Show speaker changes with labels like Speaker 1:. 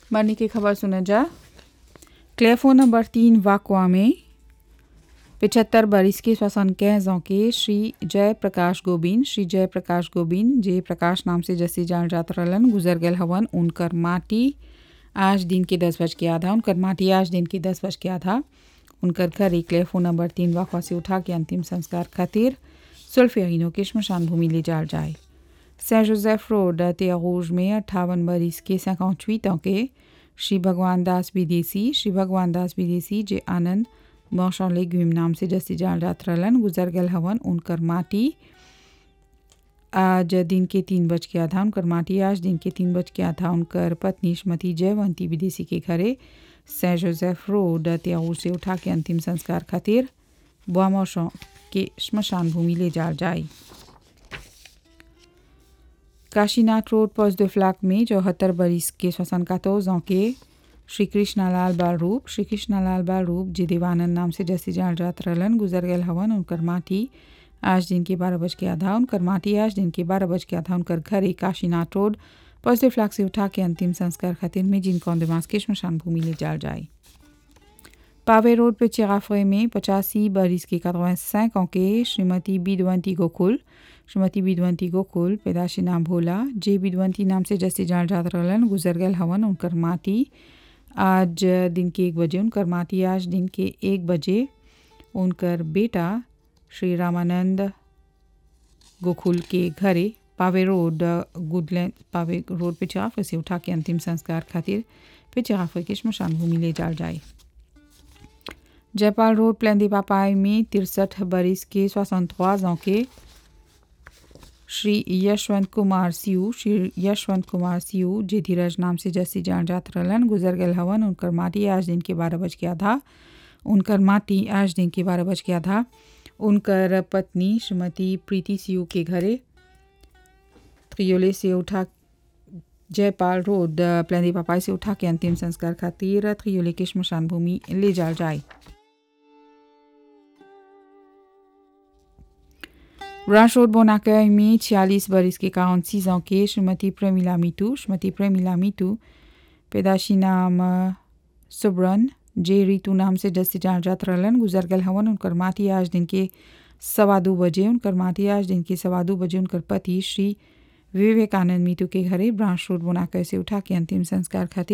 Speaker 1: मरने की खबर सुना जा क्लेफो नंबर तीन वाकवा में पिछहत्तर बरिस के श्वसन कैजों के श्री जय प्रकाश गोबिन श्री जय प्रकाश गोबिन जे प्रकाश नाम से जैसे जान जात रहलन गुजर गए हवन उनकर माटी आज दिन के दस बज के आधा उनकर माटी आज दिन के दस बज के आधा उनकर घर एक क्लेफो नंबर तीन वाकवा से उठा के अंतिम संस्कार खातिर सुल्फियानो के श्मशान भूमि ले जाल जाए सें जोसेफ रोड तेरूज में अट्ठावन बरिस के सैकौचवीं के श्री भगवान दास विदेशी श्री भगवान दास विदेशी जे आनंद मौसम लेग्यूम नाम से जैसे जान जात रहलन गुजर गल हवन उनकर माटी आज दिन के तीन बज के आधा उनकर माटी आज दिन के तीन बज के आधा उनकर पत्नी श्रीमती जयवंती विदेशी के घरे सें जोसेफ रोड त्याऊर से उठा के अंतिम संस्कार खातिर बुआ मौसम के श्मशान भूमि ले जाल जाए काशीनाथ रोड पोस्ट फ्लैक में चौहत्तर बरिस के श्वसन कातोजों के श्री कृष्णालाल बाल रूप श्री कृष्णालाल बाल रूप जी देवानंद नाम से जैसे जान जात रहलन गुजर गए हवन उनकर माटी आज दिन के बारह बज के आधा उनकर माटी आज दिन के बारह बज के आधा उनकर घर एक काशीनाथ रोड पॉजिटिव फ्लैग से उठा के अंतिम संस्कार खातिर में जिन कौंदमास के श्मशान भूमि ले जाल जाए पावे रोड पे चिराफरे में पचासी बरिस के कतवें के श्रीमती बिदवंती गोकुल श्रीमती बिदवंती गोकुल पैदाशी नाम भोला जे बिदवंती नाम से जैसे जान जात रहलन गुजर गए हवन उनकर माटी आज दिन के एक बजे उनकर माटी आज दिन के एक बजे उनकर बेटा श्री रामानंद गोकुल के घरे Pave road Goodlands Pave road पे चिराफे से उठा के अंतिम संस्कार खातिर पे चिराफे के श्मशान भूमि ले जाल जाए जयपाल रोड प्लेंदी पापाई में तिरसठ बरिस के सोixante के श्री यशवंत कुमार सियू श्री यशवंत कुमार सियू जे धीरज नाम से जैसी जान जात रहलन गुजर गए हवन उनकर माटी आज दिन के बारह बज के आधा उनकर माटी आज दिन के बारह बज के आधा उनकर पत्नी श्रीमती प्रीति सियू के घरे त्रियोले से उठा जयपाल रोड प्लेंदी पापाई से उठा के अंतिम संस्कार खातिर त्रियोले के श्मशान भूमि ले जाल जाए ब्रांच रोड बोनाकय में छियालीस बरिस के काउंट सीजों के श्रीमती प्रेमिला मीटू श्रीमती प्रेमिला मीटू पैदाशी नाम सुब्रन जे रीतू नाम से जैसे जान जात रहलन गुजर गल हवन उनकर माटी आज दिन के सवा दो बजे उनकर माटी आज दिन के सवा दो बजे उनकर पति श्री विवेकानंद मीतू के घरे ब्रांच रोड बोनाकय से उठा के अंतिम संस्कार खातिर